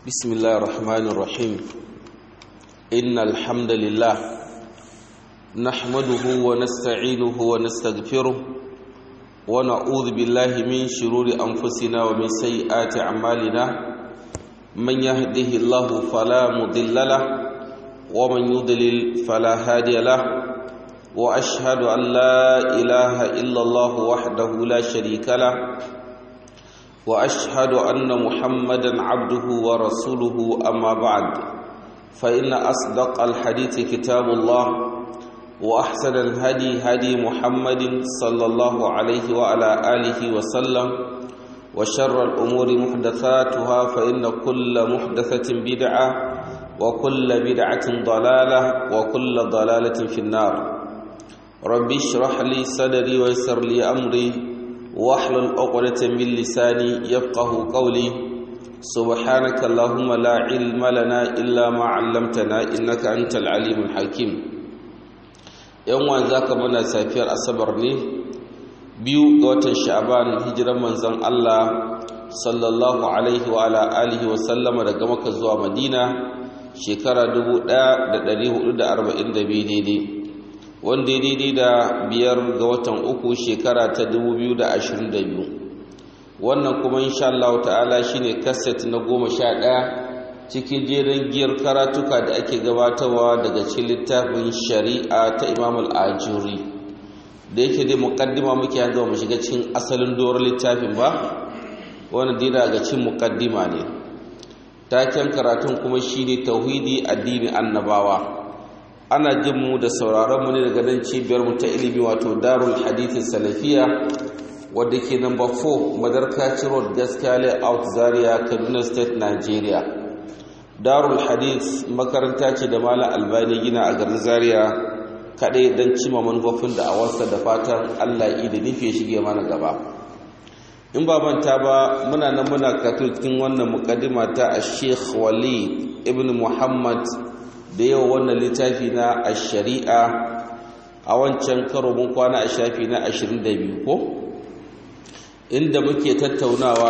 بسم الله الرحمن الرحيم إن الحمد لله نحمده ونستعينه ونستغفره ونعوذ بالله من شرور أنفسنا ومن سيئات أعمالنا من يهده الله فلا مضل له ومن يضلل فلا هادي له وأشهد أن لا إله إلا الله وحده لا شريك له واشهد ان محمدا عبده ورسوله اما بعد فان اصدق الحديث كتاب الله واحسن الهدي هدي محمد صلى الله عليه وعلى اله وسلم وشر الامور محدثاتها فان كل محدثه بدعه وكل بدعه ضلاله وكل ضلاله في النار ربي اشرح لي صدري ويسر لي امري واحلل عقدة من لساني يفقه قولي سبحانك اللهم لا علم لنا إلا ما علمتنا إنك أنت العليم الحكيم يوم ذاك منا سافير أصبر ne biyu ga watan sha'ban hijiran manzon Allah sallallahu alaihi wa ala alihi wa sallama daga Makka zuwa Madina shekara 1442 daidai wanda ya daidai da biyar ga watan uku shekara ta 2022 wannan kuma insha Allah ta'ala shine kaset na goma sha ɗaya cikin jerin giyar karatuka da ake gabatarwa daga cikin littafin shari'a ta imam al-ajuri da yake dai muqaddima muke yanzu mu shiga cikin asalin doron littafin ba wannan dai daga cikin muqaddima ne taken karatun kuma shine tauhidi addini annabawa ana jin mu da sauraron mu ne daga nan cibiyar mu ta ilimi wato Darul Hadith Salafiya wadda ke number 4 Madarkaci Road Gaskiya Layout Zaria Kaduna State Nigeria Darul Hadith makaranta ce da Malam Albani gina a garin Zaria kadai dan cima manufofin da awarsa da fatan Allah yi da nufi shige mana gaba in ba manta ba muna nan muna karatu cikin wannan mukaddima ta Sheikh Wali ibn Muhammad da yau wannan littafi na a shari'a a wancan karo mun kwana a shafi na 22 ko inda muke tattaunawa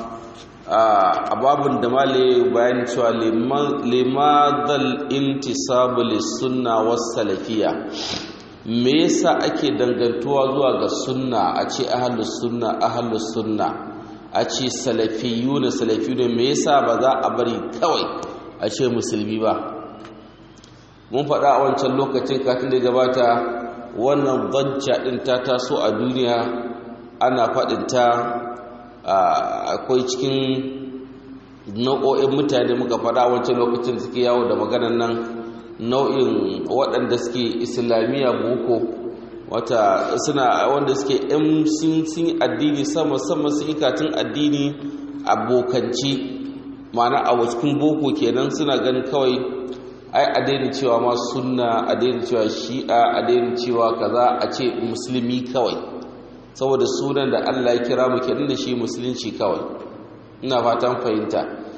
a babin da male bayan cewa limadal intisabu lissunna was salafiya me yasa ake dangantuwa zuwa ga sunna a ce ahlus sunna ahlus sunna a ce salafiyuna salafiyuna me yasa ba za a bari kawai a ce musulmi ba mun faɗa a wancan lokacin katin da gabata wannan bajja ɗin ta taso a duniya ana faɗinta akwai cikin nau'o'in mutane muka faɗa a wancan lokacin suke yawo da maganan nan nau'in waɗanda suke islamiyya boko wata suna wanda suke yan sun addini sama sama sun yi katin addini abokanci ma'ana a cikin boko kenan suna ganin kawai ai a daina cewa ma sunna a daina cewa shi'a a daina cewa kaza a ce musulmi kawai saboda sunan da Allah ya kira mu kenan da shi musulunci kawai ina fatan fahimta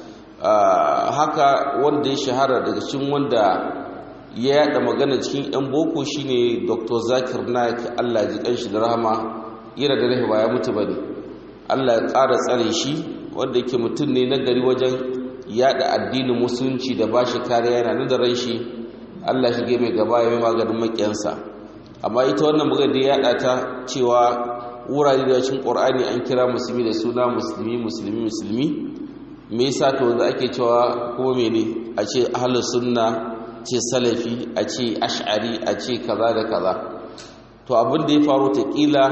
haka wanda ya shahara daga cikin wanda ya yada magana cikin yan boko shine Dr. Zakir Naik Allah ji kanshi da rahama yana da rahi ba ya mutu bane Allah ya ƙara tsare shi wanda yake mutum ne na gari wajen yada addinin musulunci da ba shi kariya yana nan da ran shi Allah shi mai gaba ya mai maganin makiyansa amma ita wannan magana da yada ta cewa wurare da cikin Qur'ani an kira musulmi da suna musulmi musulmi musulmi me yasa to da ake cewa kuma mene a ce ahlus sunna ce salafi a ce ash'ari a ce kaza da kaza to abin da ya faru ta kila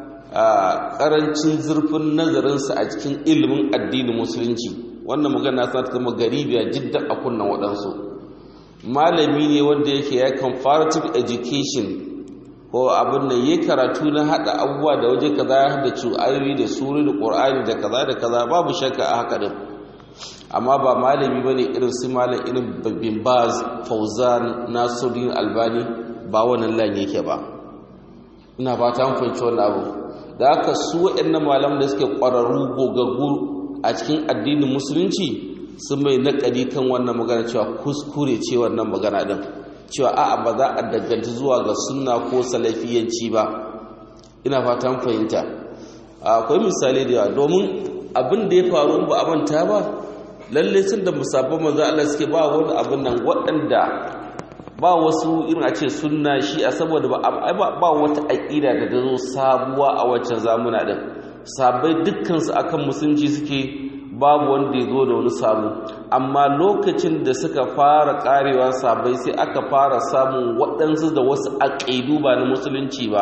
a karancin zurfin nazarinsa a cikin ilimin addinin musulunci wannan magana sa ta zama garibiya jiddan a kunnan waɗansu malami ne wanda yake ya comparative education ko abin nan ya karatu na haɗa abubuwa da waje kaza ya haɗa cu ayoyi da suri da ƙur'ani da kaza da kaza babu shakka a haka din amma ba malami bane irin su malam irin bin baz fauzan nasuddin albani ba wannan lan yake ba ina fata an fahimci wannan abu da haka su waɗannan malaman da suke ƙwararru gogaggu a cikin addinin musulunci sun mai naƙari kan wannan magana cewa kuskure ce wannan magana ɗin cewa a'a ba za a danganta zuwa ga sunna ko salafiyanci ba ina fatan fahimta akwai misali da yawa domin abin da ya faru ba a manta ba lalle sun da musabban manzo Allah suke ba wani abin nan waɗanda ba wasu irin a ce sunna shi a saboda ba ba wata aqida da ta zo sabuwa a wancan zamuna din sabai dukkan su akan musulunci suke babu wanda ya zo da wani sabu amma lokacin da suka fara karewa sabai sai aka fara samun waɗansu da wasu aƙidu ba na musulunci ba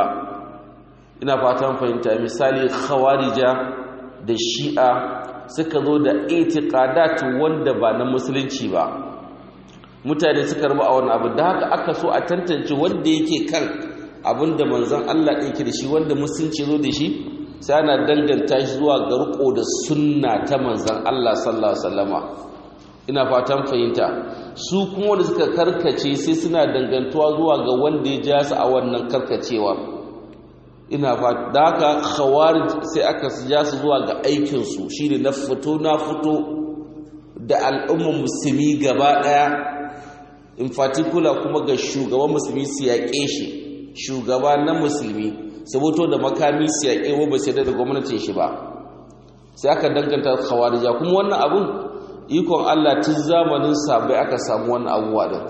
ina fatan fahimta misali khawarija da shi'a suka zo da itiqadat wanda ba na musulunci ba mutane suka rabu a wani abu da haka aka so a tantance wanda yake kan abinda manzon Allah ɗin da shi wanda musulunci zo da shi sai ana danganta shi zuwa ga riko da sunna ta manzon Allah sallallahu alaihi wasallama ina fatan fahimta su kuma wanda suka karkace sai suna dangantuwa zuwa ga wanda ya ja su a wannan karkacewa ina fata da haka khawarij sai aka ja su zuwa ga aikinsu shine na fito na fito da al'ummar musulmi gaba daya in particular kuma ga shugaban musulmi su yaƙe shi shugaba na musulmi saboto da makami su yaƙe wa ba sai da gwamnatin shi ba sai aka danganta khawarija kuma wannan abun ikon Allah tun zamanin sabai aka samu wannan abubuwa din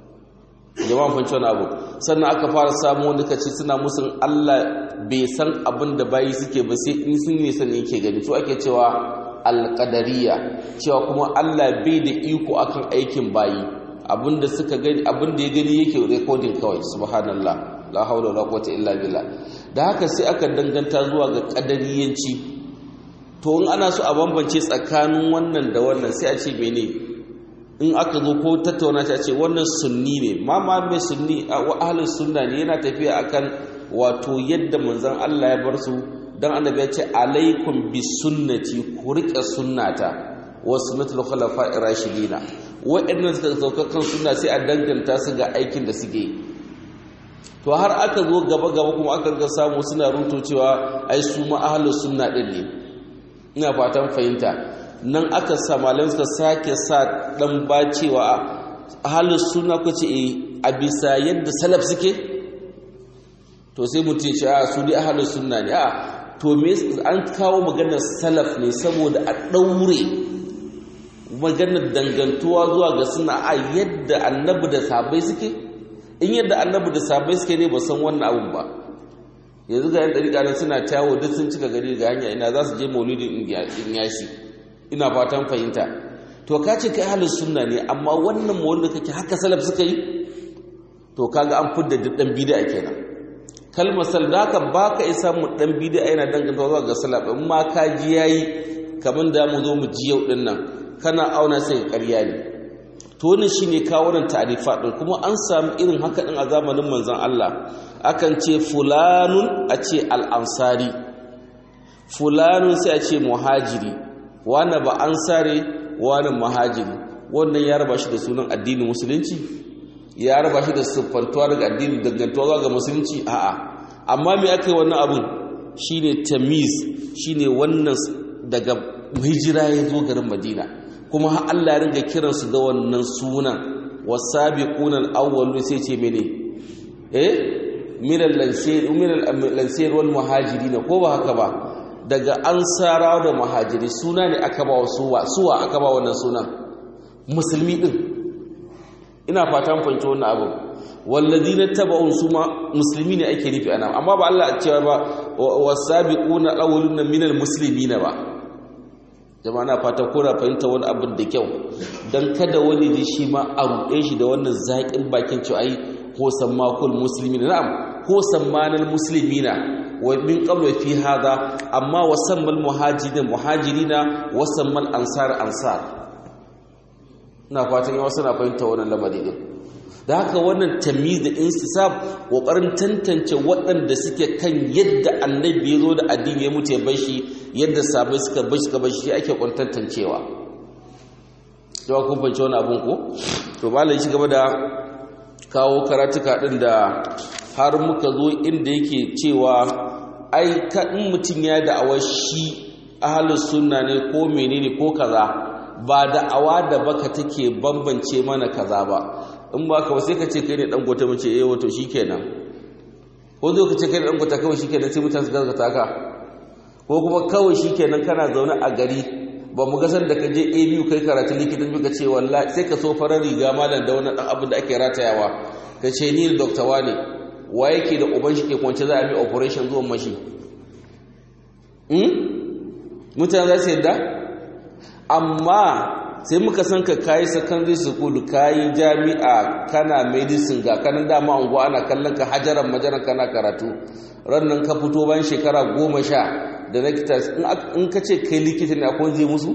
jama'an fanci wani abu sannan aka fara samu wanda ka ce suna musun Allah bai san abin da bayi suke ba sai in sun ne sani yake gani to ake cewa alƙadariya cewa kuma Allah bai da iko akan aikin bayi abinda suka gani abinda ya gani yake recording kawai subhanallah la haula wala quwwata illa billah da haka sai aka danganta zuwa ga kadariyanci to in ana so a bambance tsakanin wannan da wannan sai a ce mene in aka zo ko tattauna ta ce wannan sunni ne ma ma mai sunni wa ahlus sunna ne yana tafiya akan wato yadda manzon Allah ya bar su dan annabi ya ce alaikum bi sunnati ku rike sunnata wa sunnatul khulafa'ir rashidina wa'annan suka sauka kan sunna sai a danganta su ga aikin da suke to har aka zo gaba gaba kuma aka ga samu suna ruto cewa ai su ma ahlus sunna din ne ina fatan fahimta nan aka sa malamai suka sake sa dan bacewa ahlus sunna ko ce a bisa yadda salaf suke to sai mutum ce a su ne ahlus sunna ne a to me an kawo maganar salaf ne saboda a daure maganar dangantuwa zuwa ga suna a yadda annabi da sahabbai suke in yadda annabi da sahabbai suke ne ba san wannan abun ba yanzu ga yan dariƙa nan suna tawo duk sun cika gari ga hanya ina za su je maulidin in yashi ina fatan fahimta to ka ce kai halin sunna ne amma wannan maulid kake haka salaf suka yi to kaga an fidda duk dan bid'a kenan kalmar sal da haka baka isa mu dan bid'a yana danganta zuwa ga salaf in ma ka ji yayi kamar da mu zo mu ji yau din nan kana auna sai ƙarya ne to wannan shine kawo nan ta'rifa din kuma an samu irin haka din a zamanin manzon Allah akan ce fulanun a ce al-ansari fulanun sai a ce muhajiri wani ba ansare wani muhajiri wannan ya raba shi da sunan addinin musulunci ya raba shi da siffantuwa daga addinin dangantuwa ga musulunci a'a amma me aka yi wannan abun shine tamiz shine wannan daga hijira ya zo garin madina kuma har Allah ya ringa kiransu da wannan sunan wasabiquna al-awwalun sai ce mene eh minal lansir minal lansir wal muhajirin ko ba haka ba daga ansarawa da muhajiri suna ne aka ba suwa suwa aka ba wannan sunan musulmi din ina fatan fahimci wannan abu walladina taba'un suma musulmi ne ake nufi ana amma ba Allah a cewa ba wasabiquna al-awwalun minal muslimina ba jama'a na fata kora fahimta wani abin da kyau don kada wani ji shi ma a ruɗe shi da wannan zaƙin bakin cewa ai ko sammakul musulmi na na'am ko sammanin musulmi na wa min qabla fi hada amma wa sammal muhajirin muhajirina wa sammal ansar ansar ina fatan yawa suna fahimta wannan lamari din da haka wannan tamyiz da insisab kokarin tantance waɗanda suke kan yadda annabi ya zo da addini ya mutu ya bar shi yadda sabai suka bar suka bar shi ake kwantantancewa yawa kun fahimci wani abun ko to malam shi gaba da kawo karatuka din da har muka zo inda yake cewa ai ka in mutum ya da'awa shi ahlus sunna ne ko menene ko kaza ba da'awa da baka take bambance mana kaza ba in ba ka ba sai ka ce kai ne dan gota mace eh wato shikenan ko zo ka ce kai ne dan gota kawai shikenan sai mutane su gaskata ka ko kuma kawai shikenan kana zaune a gari ba mu gasar da ka je a biyu kai karatu likitan ka ce wallahi sai ka so farar riga malam da wani dan abin da ake ratayawa ka ce ni doctor wane wa yake da uban shi ke kwance za a bi operation zuwan mashi mutane za su yadda amma sai muka san ka kayi secondary school kayi jami'a kana medicine ga kanan dama unguwa ana kallon ka hajaran majaran kana karatu rannan ka fito bayan shekara goma sha da rectors in ka ce kai likita ne akwai zai musu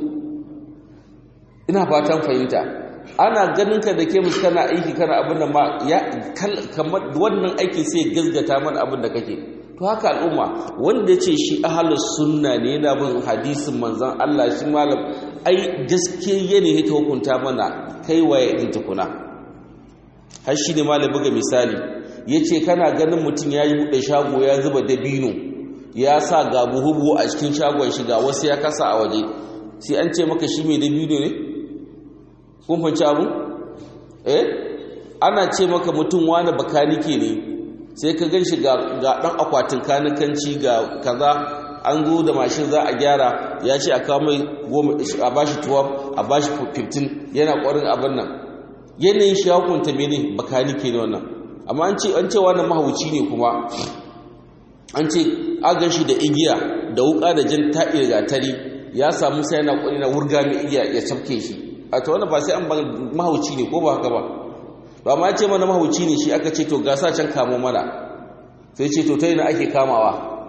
ina fatan fahimta ana ganin ka da ke musu kana aiki kana abin da ma ya kamar wannan aiki sai gazgata mana abin da kake to haka al'umma wanda ya ce shi ahalus sunna ne yana bin hadisin manzon Allah shi malam ai gaskiya ne ta hukunta mana kai waye din tukuna har shi ne malam buga misali yace kana ganin mutum ya yi bude shago ya zuba dabino ya sa ga buhubu a cikin shagon shi ga wasu ya kasa a waje sai an ce maka shi mai dabino ne kun fanci abu eh ana ce maka mutum wani bakanike ne sai ka gan shi ga ɗan akwatin kanikanci ga kaza an zo da mashin za a gyara ya ce a kawo mai a bashi 12 a bashi 15 yana ƙwarin abin nan yanayin shi hukunta mene bakanike ne wannan amma an ce an ce wannan mahauci ne kuma an ce agan shi da igiya da wuka da jan ta'i da gatari ya samu sai yana ƙwari na wurga mai igiya ya cafke shi a ta wani ba sai an mahauci ne ko ba haka ba ba ma ce mana mahauci ne shi aka ce to gasa can kamo mana sai ce to ta yi na ake kamawa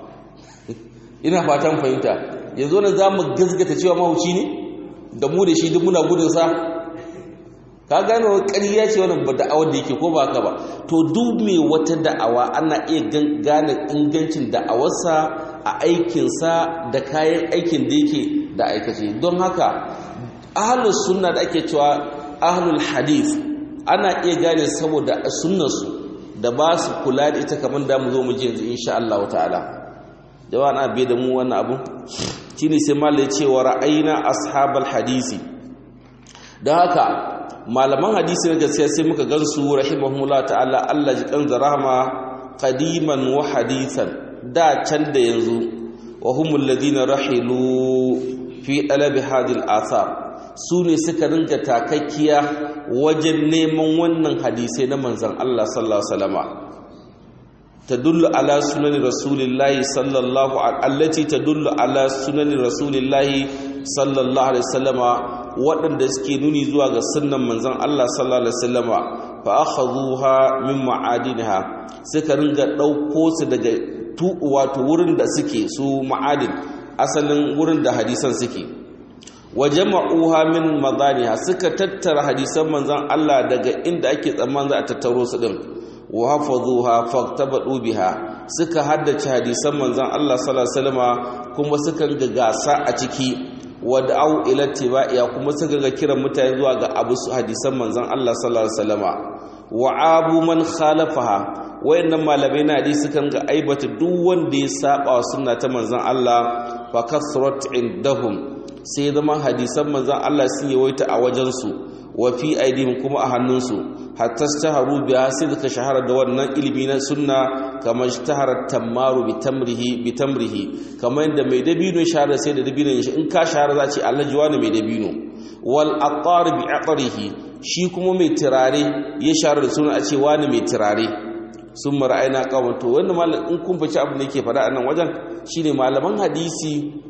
ina fatan fahimta yanzu na za mu gazgata cewa mahauci ne da mu da shi duk muna gudunsa ka gane wa ƙarya ce wannan ba da'awar da yake ko ba haka ba to duk mai wata da'awa ana iya gane ingancin da'awarsa a aikinsa da kayan aikin da yake da aikace don haka ahlus sunna da ake cewa ahlul hadith ana iya gane saboda sunnarsu da ba su kula da ita kamar da mu zo mu ji yanzu insha Allah ta'ala jama'a na biye da mu wannan abu shine sai malai cewa ra'ayina ashabal hadisi dan haka malaman hadisi na gaskiya sai muka gansu rahimahumullah ta'ala Allah ji kan rahama qadiman wa hadithan da can da yanzu wa humul ladina rahilu fi talabi hadil athar su ne suka ringa takakkiya wajen neman wannan hadisai na manzan Allah sallallahu alaihi wasallama tadullu ala sunani rasulillahi sallallahu allati tadullu ala sunani rasulillahi sallallahu alaihi wasallama waɗanda suke nuni zuwa ga sunnan manzan Allah sallallahu alaihi wasallama fa akhadhuha min ma'adinha suka ringa dauko su daga tu wato wurin da suke su ma'adin asalin wurin da hadisan suke wa jama'uha min madaniha suka tattara hadisan manzon Allah daga inda ake tsammanin za a tattaro su din wa hafazuha faktabadu biha suka haddace hadisan manzon Allah sallallahu alaihi wasallama kuma suka ga gasa a ciki wa da'u ila tibaiya kuma suka ga kiran mutane zuwa ga abu hadisan manzon Allah sallallahu alaihi wasallama wa abu man khalafaha wayannan malamai na hadisi sukan ga aibata duk wanda ya saba wa sunna ta manzon Allah fa kasrat indahum sai zama hadisan manzan Allah sun yawaita a wajensu wa fi aidihim kuma a hannunsu hatta staharu biya sai suka shahara da wannan ilimi na sunna kamar shahara tamaru bi tamrihi bi tamrihi kamar yadda mai dabino shahara sai da dabino shi in ka shahara za ce Allah ji wani mai dabino wal attar bi aqrihi shi kuma mai tirare ya shahara da suna a ce wani mai tirare sun mara'aina kawai to wanda malam in kun faci abin da yake faɗa a nan wajen shine malaman hadisi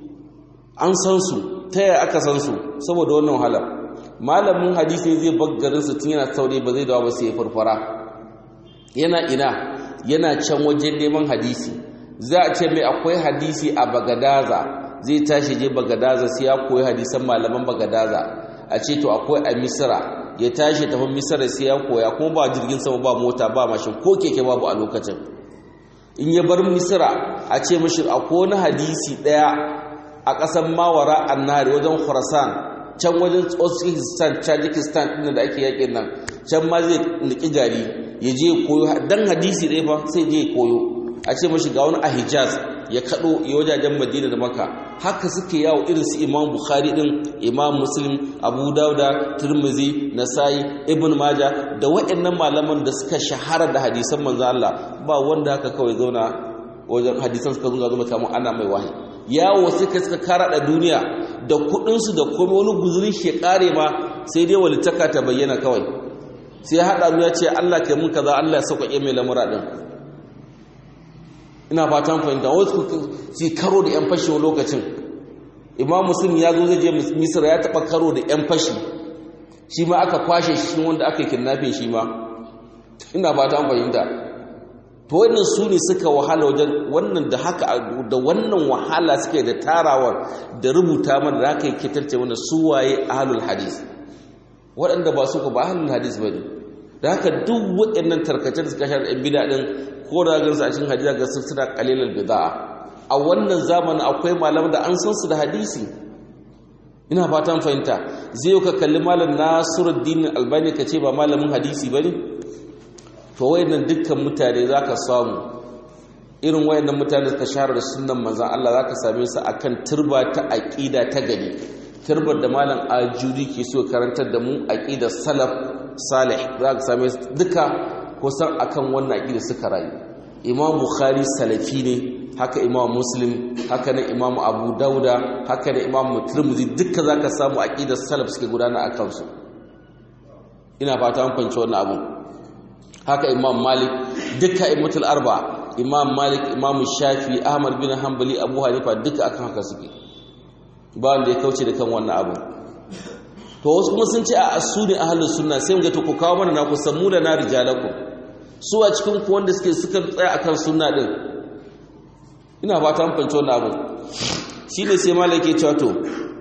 an san su ta yaya aka san su saboda wannan wahala malamin hadisi zai baggarin su tun yana saurayi ba zai dawo ba sai ya farfara yana ina yana can wajen neman hadisi za a ce mai akwai hadisi a bagadaza zai tashi je bagadaza sai ya koyi hadisan malaman bagadaza a ce to akwai a misira ya tashi tafi misira sai ya koya kuma ba jirgin sama ba mota ba mashin ko keke babu a lokacin in ya bar misira a ce mashi akwai wani hadisi daya a ƙasar mawara annari wajen khurasan can wajen uzbekistan tajikistan ɗin da ake yakin nan can ma zai niki gari ya je koyo dan hadisi ɗaya ba sai je koyo a ce mashi ga wani a hijaz ya kaɗo ya wajajen madina da maka haka suke yawo irin su imam bukhari ɗin imam muslim abu dauda turmuzi nasai ibn maja da waɗannan malaman da suka shahara da hadisan manzo Allah ba wanda haka kawai zauna wajen hadisan suka zunga zuma kamar ana mai wahayi yawo suka suka kara da duniya da kudinsu da kuma wani guzurin shi kare ma sai dai walitaka ta bayyana kawai sai haɗa mu ya ce Allah kai mun kaza Allah ya sauƙaƙe mai lamura ɗin ina fatan fahimta wasu su karo da 'yan fashi lokacin imam muslim ya zo zai je misira ya taɓa karo da 'yan fashi shi ma aka kwashe shi wanda aka yi kidnapping shi ma ina fatan fahimta to wannan su ne suka wahala wajen wannan da haka da wannan wahala suke da tarawar da rubuta mana da haka yake tarce mana su waye ahlul hadis waɗanda ba su ba ahlul hadis bane da haka duk waɗannan tarkace da suka shara bid'a din ko da gansu a cikin hadisi ga suna qalilal bid'a a wannan zamanin akwai malaman da an san su da hadisi ina fatan fahimta zai ka kalli malam Nasiruddin Albani ka ce ba malamin hadisi bane to wayannan dukkan mutane zaka samu irin wayannan mutane suka shahara da sunnan manzon Allah zaka same su akan turba ta aqida ta gari turbar da malam ajuri ke so karantar da mu aqidar salaf salih zaka same su duka kusan akan wannan aqida suka rayu imam bukhari salafi ne haka imam muslim haka na imam abu dauda haka na imam tirmidhi duka zaka samu aqidar salaf suke gudana akan su ina fata an fahimci wannan abu haka imam malik duka imatul arba imam malik imam shafi ahmad bin hanbali abu hanifa duka akan haka suke ba wanda ya kauce da kan wannan abu to wasu kuma sun ce a asuni ahlus sunna sai ga to ku kawo mana na ku samu da na rijalakum su a cikin ku wanda suke suka tsaya akan sunna din ina fata an fahimci wannan abu shine sai malik ya ce to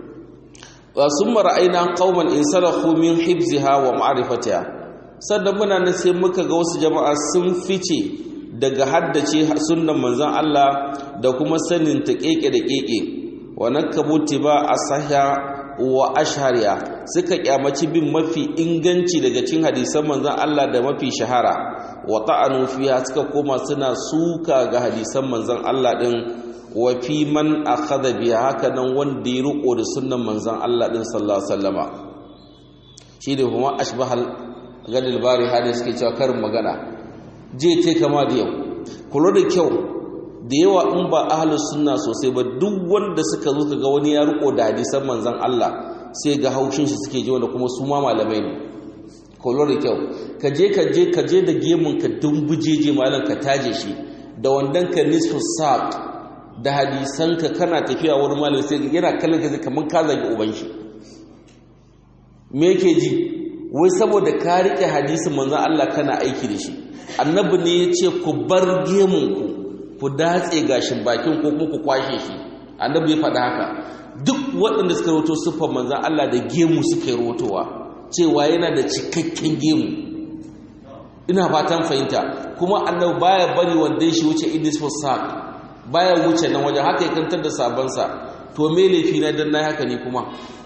wa summa ra'ayna qauman insalahu min hibziha wa ma'rifatiha sannan muna nan sai muka ga wasu jama'a sun fice daga haddace sunnan manzon Allah da kuma sanin ta keke da keke wa nakabu tiba asahya wa ashhariya suka kyamaci bin mafi inganci daga cikin hadisan manzon Allah da mafi shahara wa ta'anu fiha suka koma suna suka ga hadisan manzon Allah din wa fi man akhadha biha haka nan wanda ya riko da sunnan manzon Allah din sallallahu alaihi wasallama shi da kuma ashbahal gadil bari hada suke cewa karin magana je te kama da yau kula da kyau da yawa in ba ahlus sunna sosai ba duk wanda suka zo kaga wani ya riko da hadisan manzon Allah sai ga haushin shi suke ji wanda kuma su ma malamai ne kula da kyau ka je ka je ka je da gemun ka dumbujeje malam ka taje shi da wandan ka nisfu saq da hadisan ka kana tafiya wani malami sai yana kallon ka kamar ka zagi uban shi me yake ji wai saboda ka rike hadisin manzon Allah kana aiki da shi annabi ne ya ce ku bar gemunku ku datse gashin bakin ko kuma ku kwashe shi annabi ya faɗa haka duk waɗanda suka roto siffar manzon Allah da gemu suka yi rotowa cewa yana da cikakken gemu ina fatan fahimta kuma annabi baya bari wanda shi wuce idis for sak baya wuce nan wajen haka ya kantar da sabansa to me laifi na dan nayi haka ne kuma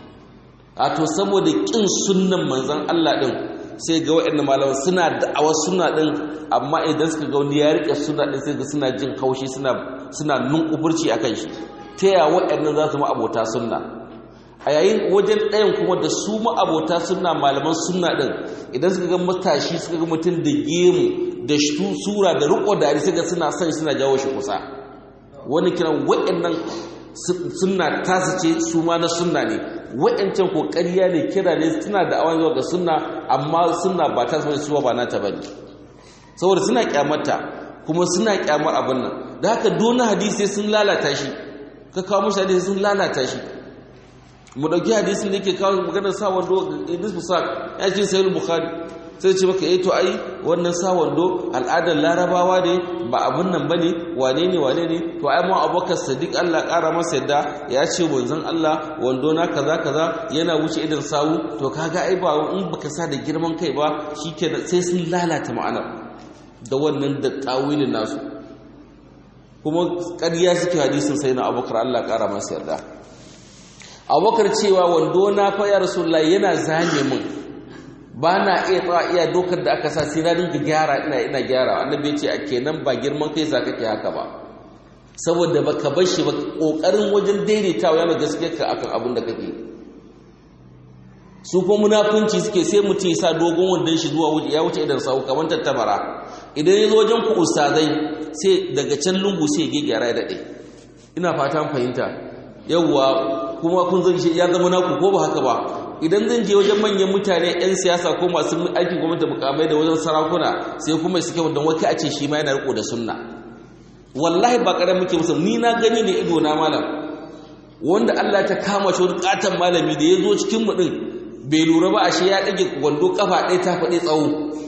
a to saboda kin sunnan manzon Allah din sai ga waɗannan malaman suna da'awa suna din amma idan suka ga wani ya rike suna din sai ga suna jin haushi suna suna nunkufurci akan shi ta ya waɗannan za su ma abota sunna a yayin wajen ɗayan kuma da su ma abota sunna malaman sunna din idan suka ga matashi suka ga mutum da gemu da sura da riko da sai ga suna son suna jawo shi kusa wani kiran waɗannan sunna tasu ce su ma na sunna ne waɗancan ko ƙarya ne kira ne suna da awon zuwa ga sunna amma sunna ba ta sami suwa ba nata bane saboda suna kyamata kuma suna kyamar abin nan da haka dona hadisi sun lalata shi ka kawo mushi hadisi sun lalata shi mu dauki hadisin da yake kawo maganar sa wando idris musak ya ce sayyid bukhari sai ce maka eh to ai wannan sa wando al'adar larabawa ne ba abun nan bane wane ne wane ne to ai mu abubakar sadiq Allah kara masa yadda ya ce manzon Allah wando na kaza kaza yana wuce idan sawu to kaga ai ba in baka sa da girman kai ba shikenan sai sun lalata ma'anar da wannan da tawilin nasu kuma ƙarya suke hadisin sai na abubakar Allah kara masa yarda abubakar cewa wando na fa ya rasulullahi yana zame min ba na iya tsawa iya dokar da aka sa sai na dinga gyara ina ina gyara annabi ya ce a kenan ba girman kai za kake haka ba saboda baka bar shi ba kokarin wajen daidaitawa yana gaskiyar ka akan abin da kake su ko munafunci suke sai mutum ya sa dogon wandon shi zuwa wuce ya wuce idan sau kamar tattabara idan ya zo wajen ku ustazai sai daga can lungu sai ya gyara ya daɗe ina fatan fahimta yawwa kuma kun zan shi ya zama naku ko ba haka ba idan zan je wajen manyan mutane 'yan siyasa ko masu aikin gwamnati mukamai da wajen sarakuna sai kuma suke wadda wake a ce shi ma yana riko da sunna wallahi ba ƙarar muke musamman ni na gani ne ido na malam wanda Allah ta kama shi wani katon malami da ya zo cikin mu din bai lura ba ashe ya ɗage gwando kafa ɗaya ta faɗi tsawo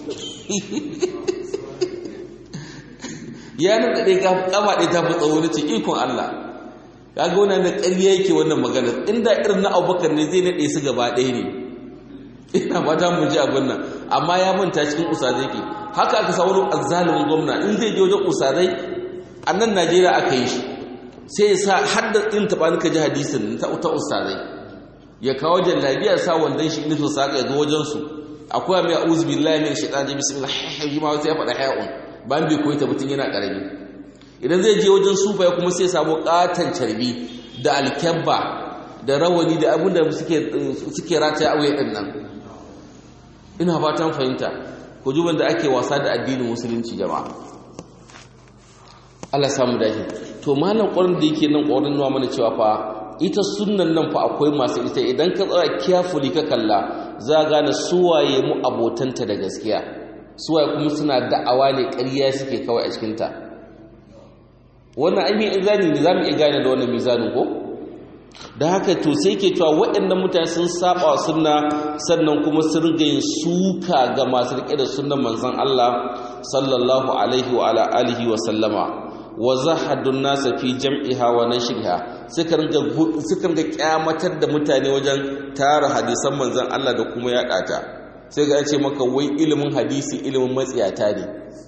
ya nan ɗage kafa ɗaya ta fi tsawo na ce ikon Allah kaga wannan da ƙarya yake wannan magana inda irin na Abubakar ne zai naɗe su gaba ɗaya ne ina fata mu ji abin nan amma ya manta cikin usadai ke haka aka sa wani azzalumin gwamna in zai je wajen usadai a nan Najeriya aka yi shi sai ya sa har da ɗin taɓa nika ji hadisin ta ta usadai ya kawo jallabiya sa wandan shi nufin sa ya zo wajen su akwai mai a'udhu billahi min shaitanir bismillah ma sai ya faɗa haya'un ban bai koyi ta mutum yana ƙarami idan zai je wajen sufa ya kuma sai samu katon carbi da alkyabba da rawani da abin da suke rataya a wuya ɗin nan ina fatan fahimta ku juban da ake wasa da addinin musulunci jama'a Allah samu dace to malam ƙwarin da yake nan ƙwarin nuna mana cewa fa ita sunnan nan fa akwai masu ita idan ka tsaya carefully ka kalla za gane suwaye mu abotanta da gaskiya suwaye kuma suna da'awa ne ƙarya suke kawai a cikinta wannan ainihin izani ne za mu iya gane da wannan mizanin ko da haka to sai ke cewa waɗannan mutane sun saba wa sunna sannan kuma sun riga yin suka ga masu riƙe da sunnan manzon Allah sallallahu alaihi wa ala alihi wa sallama wa zahadun nasa fi jam'iha wa nashriha suka ringa suka ringa kyamatar da mutane wajen tara hadisan manzon Allah da kuma yaɗa ta sai ga ce maka wai ilimin hadisi ilimin matsiyata ne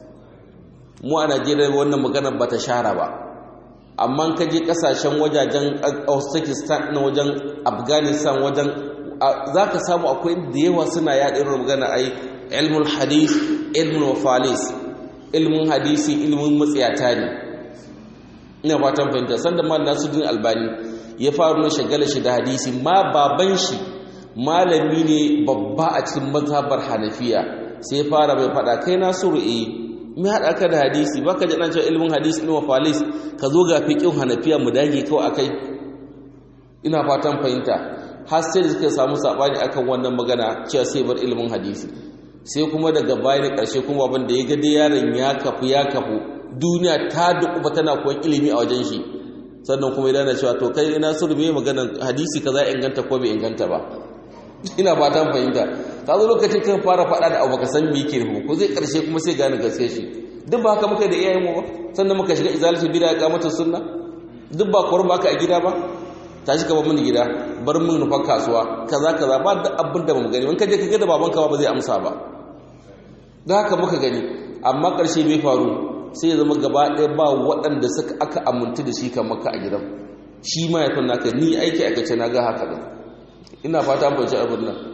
mu a najeriya wannan magana ba ta shara ba amma ka je kasashen wajajen uzbekistan na wajen afghanistan wajen za ka samu akwai da yawa suna yaɗa irin magana ai ilmul hadis ilmul wafalis ilmin hadisi ilmin matsiyata ne ina fatan fahimta sanda ma nasuddin albani ya faru na shagala shi da hadisi ma baban shi malami ne babba a cikin mazhabar hanafiya sai ya fara mai fada kai nasiru eh me haɗa ka da hadisi ba ka jaɗan cewa ilimin hadisi ilimin falis ka zo ga fiƙin hanafiya mu dage kawai akai ina fatan fahimta har sai da suka samu saɓani akan wannan magana cewa sai bar ilimin hadisi sai kuma daga bayan ƙarshe kuma abin da ya ga dai yaron ya kafu ya kafu duniya ta dukuba tana koyon ilimi a wajen shi sannan kuma ya dana cewa to kai ina suru me maganan hadisi kaza inganta ko bai inganta ba ina fatan fahimta ka zo lokacin kan fara faɗa da abu ka san me yake nufi ko zai karshe kuma sai gane gaske shi duk ba haka muka da iyayen mu ba sannan muka shiga izalatu bid'a ga mata sunna duk ba kwar ba ka a gida ba tashi ka ba mun gida bar mun nufa kasuwa kaza kaza ba da abin da ba mu gani in ka je ka ga da babanka ba zai amsa ba da haka muka gani amma karshe bai faru sai ya zama gaba ɗaya ba waɗanda suka aka amintu da shi kan maka a gidan shi ma ya fi naka ni aiki aikace na ga haka ɗin ina fata an fahimci abin nan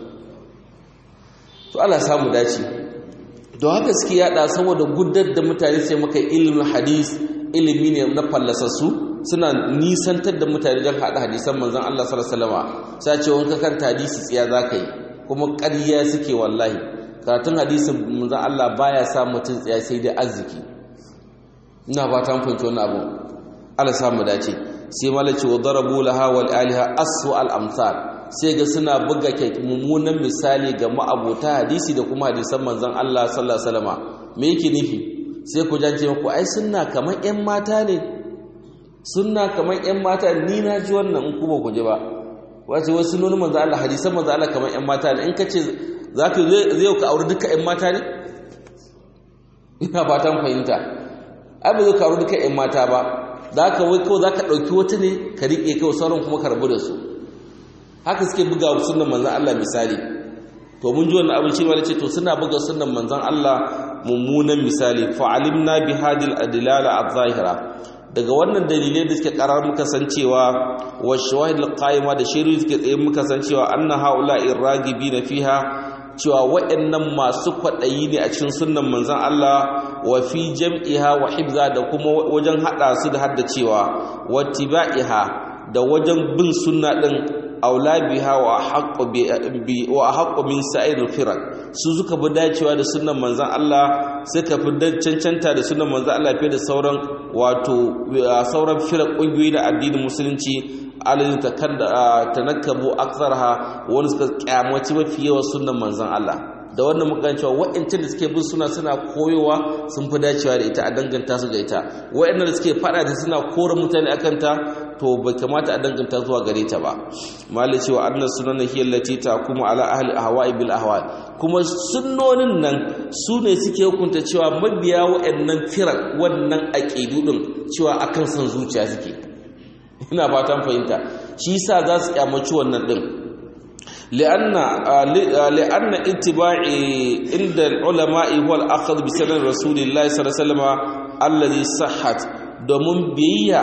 to Allah samu dace don haka suke yada saboda gudar da mutane sai maka ilimin hadis ilimi ne na fallasassu suna nisantar da mutane don haɗa hadisan manzon Allah sallallahu alaihi wasallam sai ce wanka kan hadisi tsiya zaka yi kuma ƙarya suke wallahi karatun hadisin manzon Allah baya sa mutum tsiya sai dai arziki ina fata an fahimci wannan abu Allah samu dace sai malaci wa darabu laha wal aliha asu al amsal sai ga suna buga mummunan misali ga ma'abota hadisi da kuma hadisan manzon Allah sallallahu alaihi wasallam me yake nufi sai ku jance ku ai sunna kamar ƴan mata ne sunna kamar ƴan mata ni na ji wannan in ku ba ku ji ba wace wasu nuna manzon Allah hadisan manzon Allah kamar ƴan mata ne in ka ce zaka zai ka aure duka ƴan mata ne ina fatan fahimta ai ba zai ka aure duka ƴan mata ba zaka wai ko zaka dauki wata ne ka rike kawai sauran kuma ka rabu da su haka suke buga sunan manzan Allah misali to mun ji wannan abin cewa ce to suna buga sunan manzan Allah mummunan misali fa alimna bi hadil adlala adh-zahira daga wannan dalilai da suke karar muka san cewa wa shawahid al-qaima da shiru suke tsaye muka san cewa anna haula'i ragibina fiha cewa waɗannan masu kwaɗayi ne a cikin sunnan manzan Allah wa fi jam'iha wa hibza da kuma wajen haɗa su da haddacewa wa tiba'iha da wajen bin sunna ɗin aula biha wa haqqu bi wa haqqu min sa'ir al-firaq su suka bi dacewa da sunnan manzon Allah suka fi cancanta da sunnan manzon Allah fiye da sauran wato sauran firaq kungiyoyi da addinin musulunci alin tanakkabu aktharha wani suka kyamaci mafi yawan sunnan manzon Allah da wannan muka cewa wa'ancan da suke bin suna suna koyowa sun fi dacewa da ita a danganta su ga ita wa'annan da suke fada da suna kora mutane akan ta to bai kamata a danganta zuwa gare ta ba malai cewa annas sunan hiya allati kuma ala ahli ahwa'i bil ahwa kuma sunnonin nan su ne suke hukunta cewa mabiya wa'annan firar wannan aqidu din cewa akan san zuciya suke ina fatan fahimta shi yasa za su kyamaci wannan din لأن لأن اتباعي عند العلماء هو الأخذ بسنن رسول الله صلى الله عليه وسلم الذي صحت domin biyayya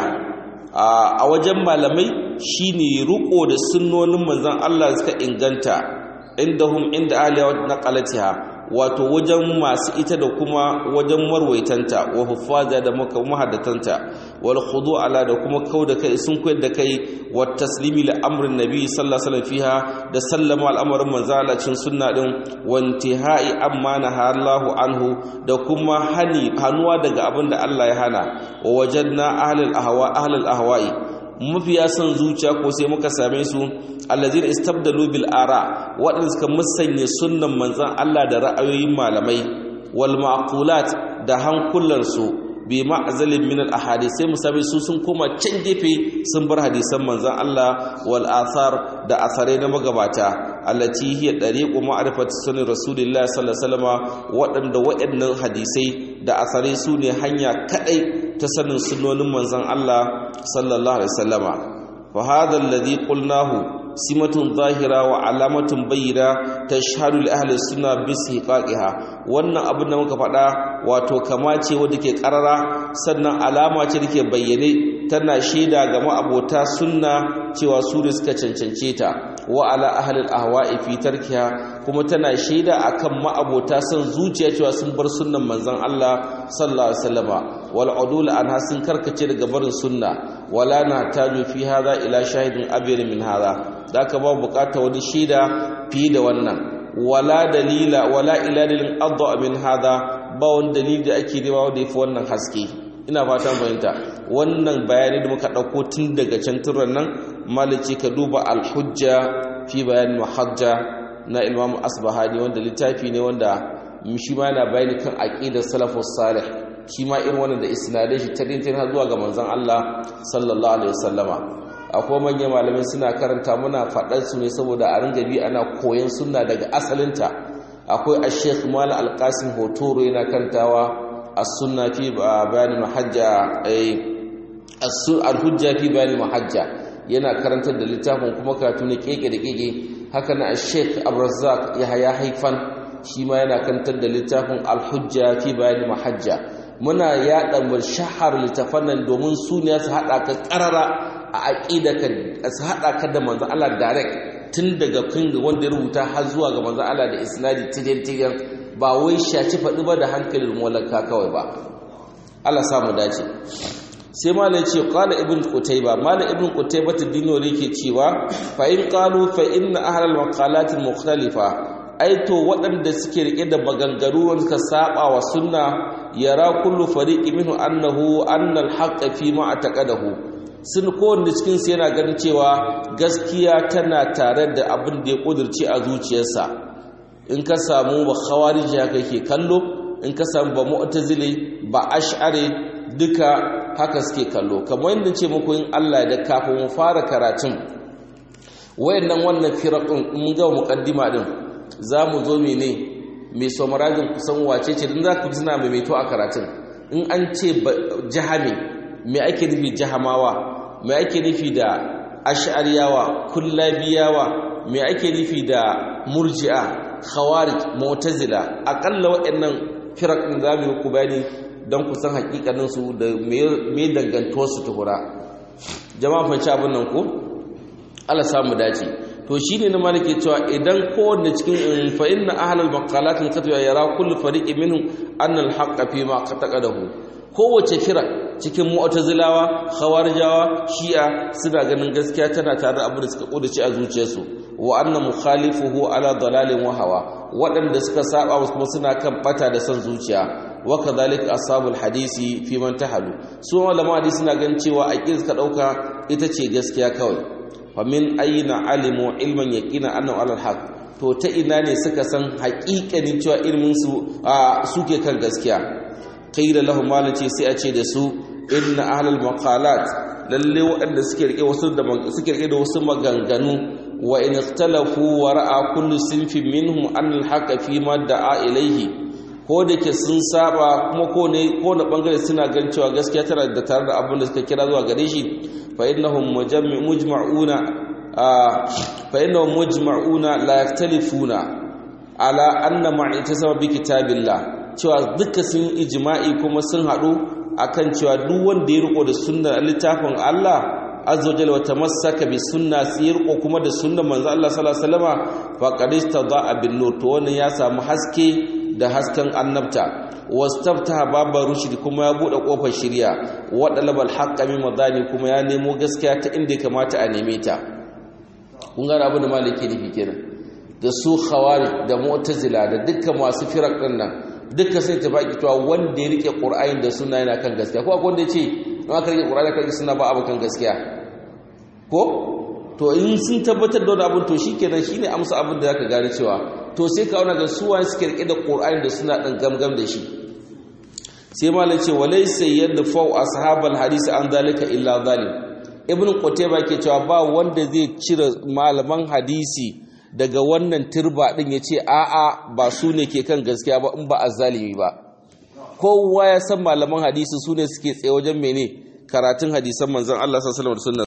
a wajen malamai shine ruko da sunnonin manzon Allah suka inganta indahum inda aliya naqalatiha wato wajen masu ita da kuma wajen marwaitanta wa huffaza da mahaddatanta wal khudu ala da kuma kau da kai sun koyar da kai wa taslimi li amrin nabi sallallahu alaihi wasallam fiha da sallama al'amarin manzala cin sunna din wa intihai amma naha Allahu anhu da kuma hani hanuwa daga abin da Allah ya hana wa wajadna ahlul ahwa ahlul ahwa'i mafiya son zuciya ko sai muka same su allazina istabdalu bil ara waɗanda suka musanya sunnan manzon Allah da ra'ayoyin malamai wal maqulat da hankulansu bi ma'zalin min al ahadith sai mu same su sun koma can gefe sun bar hadisan manzon Allah wal athar da asare na magabata allati hiya dariqu ma'rifati sunan rasulillahi sallallahu alaihi wasallam waɗanda waɗannan hadisai da asare su ne hanya kadai ta sanin sunnonin manzon Allah sallallahu alaihi wasallama fa hadha alladhi qulnahu simatun zahira wa alamatun bayyana tashhadu li ahli sunna bi istihqaqiha wannan abin da muka faɗa wato kama ce wanda ke karara sannan alama ce da ke bayyane tana shaida ga ma'abota sunna cewa su ne suka cancance ta wa ala ahli ahwa'i fi tarkiha kuma tana shaida akan ma'abota son zuciya cewa sun bar sunnan manzon Allah sallallahu alaihi wasallama wal udul anha sun karkace daga barin sunna wala na taju fi hadha ila shahidin abir min hadha da aka ba bukata wani shaida fiye da wannan wala dalila wala ilalilin adda min hadha ba wani dalili da ake nema wanda yafi wannan haske ina fatan fahimta wannan bayani da muka dauko tun daga can turan nan malici ka duba al-hujja fi bayan muhajja na imam asbahani wanda littafi ne wanda shi ma yana bayani kan aqidar salafus salih shi ma irin wannan da isnadai shi tadin har zuwa ga manzon Allah sallallahu alaihi wasallama akwai manyan malamai suna karanta muna faɗar su ne saboda a ringa bi ana koyon sunna daga asalinta akwai a-sheikh mala alƙasim hotoro yana kantawa as-sunna fi bayanin mahajja al-hujja fi bayanin mahajja yana karantar da littafin kuma karatu ne keke da keke haka na a-sheikh abrazak yahaya haifan shi ma yana karantar da littafin al-hujja fi bayanin mahajja muna yaɗa shahar littafan nan domin su ne su haɗa ka ƙarara a aƙida ka su haɗa ka da manzan Allah direct tun daga kan wanda ya rubuta har zuwa ga manzan Allah da isnadi tigen-tigen ba wai shaci faɗi ba da hankalin mulaka kawai ba Allah samu dace sai malai ce qala ibn qutayba malai ibn qutayba tadino yake cewa fa in qalu fa inna ahlal maqalat mukhtalifa aito waɗanda suke rike da maganganu wanda suka saba wa sunna yara kullu fariqi minhu annahu anna al-haqqa fi ma ataqadahu sun kowanne cikin su yana ganin cewa gaskiya tana tare da abin da ya kudirce a zuciyarsa in ka samu ba khawariji haka yake kallo in ka samu ba mu'tazili ba ash'ari duka haka suke kallo kamar yadda ce muku in Allah da kafin mu fara karatun wayannan wannan firaqun mun ga muqaddima din za mu zo mene mai somarazin kusan wace ce don za ku suna maimaito a karatun in an ce jihami mai ake nufi jihamawa mai ake nufi da ash'ariyawa kullabiyawa mai ake nufi da murji'a khawarij mu'tazila akalla waɗannan firak din za mu ku bayani don ku san hakikanin su da me dangantuwar su tuhura jama'a fanci abin nan ko Allah samu dace to shine na malike cewa idan kowanne cikin fa inna ahlul maqalat katwa yara kullu fariqi minhum anna al-haqqa fi ma qataqadahu kowace kira cikin mu'tazilawa khawarijawa shi'a suna ganin gaskiya tana tare da abin da suka kudace a zuciyarsu wa anna mukhalifuhu ala dalalin wa hawa waɗanda suka saba kuma suna kan bata da son zuciya wa kadhalika ashabul hadisi fi man tahalu su malama hadisi suna ganin cewa aqid suka dauka ita ce gaskiya kawai fa min ayna alimu ilman yaqina annahu alal haq to ta ina ne suka san haƙiƙanin cewa ilmin su suke kan gaskiya qila lahum malaci sai a ce da su inna ahlal maqalat lalle waɗanda suke rike wasu da suke rike da wasu maganganu wa in ikhtalafu wa ra'a kullu sinfin minhum an al fi ma da'a ilayhi ko da ke sun saba kuma ko ne ko na bangare suna gan cewa gaskiya tana da tare da abin da suka kira zuwa gare shi fa innahum mujma'una fa innahum mujma'una la yaktalifuna ala anna ma'itasama bi kitabillah cewa duka sun ijma'i kuma sun haɗu akan cewa duk wanda ya riko da sunnar littafin Allah azza wajalla wa tamassaka bi sunna sai riko kuma da sunnar manzo Allah sallallahu alaihi wasallama faqad istada'a bin nur to wannan ya samu haske da hasken annabta wastaftaha babar rushd kuma ya bude kofar shari'a wa dalabal haqqa min madani kuma ya nemo gaskiya ta inda kamata a neme ta kun ga abu da maliki nufi kenan da su khawarij da mu'tazila da dukkan masu firaq din nan duka sai ta baki cewa wanda ya rike qur'ani da sunna yana kan gaskiya ko akwai wanda ya ce in aka rike qur'ani kan sunna ba abu kan gaskiya ko to in sun tabbatar da wani abin to shikenan shine amsa abin da zaka gane cewa to sai ka auna ga suwa suke rike da qur'ani da suna dan gamgam da shi sai malam ce walaysa yadfa'u ashabal hadisi an zalika illa zalim ibn qutayba ke cewa ba wanda zai cire malaman hadisi daga wannan turba din yace a'a ba su ne ke kan gaskiya ba in ba azzalimi ba kowa ya san malaman hadisi su ne suke tsaye wajen mene karatun hadisan manzon Allah sallallahu alaihi wasallam